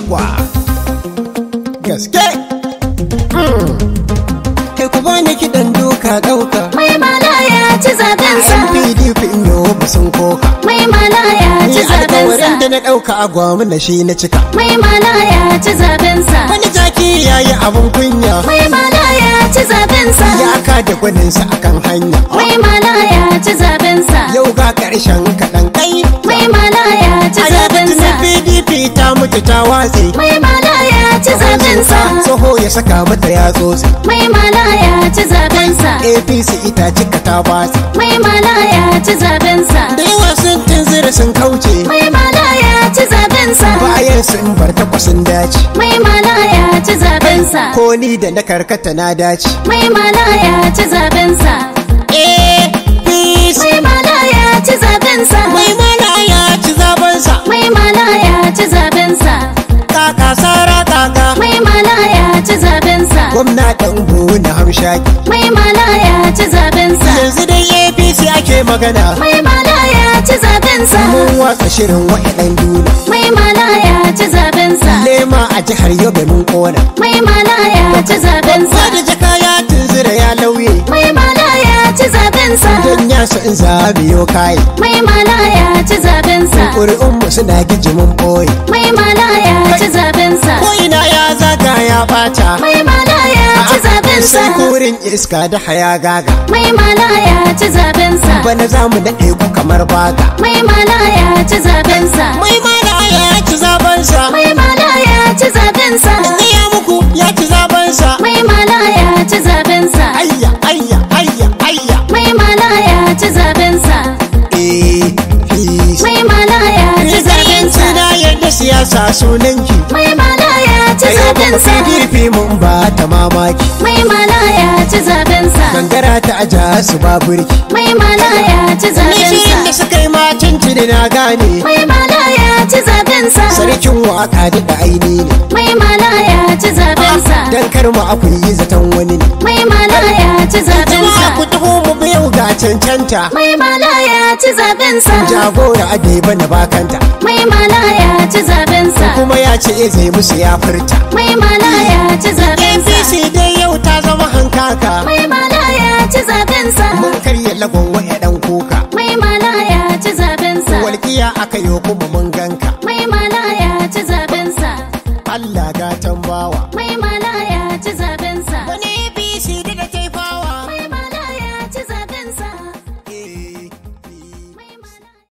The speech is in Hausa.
yawwa gaske kai ku bani kiɗan duka ɗauka mai mala ya ci zabensa yan pdp in yau ba sun koka mai mala ya ci ni alkawarin da zabensa na ɗauka a gwamna shi na cika mai mala ya ci zabensa wani jaki ya yi abin kunya mai mala ya ci zabensa ya ka da gwaninsa akan hanya mai mala ya ci zabensa yau ga ƙarshen kaɗan kai mai mala ya ci a yau zabensa pdp ta mutu ta watse mai mala ya ci zabensa tsoho ya saka mata ya tsotse mai mala ya ci zabensa apc ita cika ta batse mai mala ya ci zabensa da yawa sun tunzura sun kauce mai mala ya ci zabensa bayan sun bar takwasin dace mai mala ya ci zabensa ko ni da na karkata na dace mai mala ya ci zabensa apc mai mala ya ci zabensa mai mana ya ci zabansa mai mala ya ci zabensa kaka sara kaka mai mala ya ci zabensa gwamna ɗan na hamshaki mai mala ya ci zabensa yanzu dai apc ake magana mai mala ya ci zabensa mun watsa shirin wa'idan duna mai mala ya ci zabensa lema a jihar yobe mun kona mai mala ya ci zabensa Wada jaka ya tunzura ya lauye mai mala ya ci zabensa don ya so in zabiyo kayi mai mala ya ci zabensa ƙuri'unmu suna gijimin ɓoye mai mala ya ci zabensa ko ina ya zaga ya ɓata mai mala ya ci zabensa sai kurin iska da haya gaga mai mala ya ci zabensa bana za mu daɗe ku kamar baga mai mala ya ci zabensa mai mana ya ci zabansa mai mala ya ci zabensa ya muku ya ci zabansa mai mala ya ci zabensa ayya ayya ayya ayya mai mala ya ci zabensa APC mai mala ya ci zabensa na yadda siyasa sunanki mai mala ya ci a yau kuma zabensa PDP mun ba ta mamaki mai mala ya ci zabensa gangara ta aja su ba burki mai mala ya ci ni shi da zabensa suka yi macin da na gane mai mala ya ci zabensa sarkin waka da aini ne mai mala ya ci zabensa dan kar mu aku yi zaton wani ne mai mala ya ci jama'a ku zabensa taho mu bi yau ga cancanta mai mala ya ci zabensa jagora adeba na bakanta mai mala ya ci zabensa kuma ya ce zai musu ya furta mai mala ya ci zabensa APC dai yau ta zama hankaka mai mala ya ci zabensa mun karya lagon waya dan kuka mai mala ya ci zabensa walƙiya aka yi kuma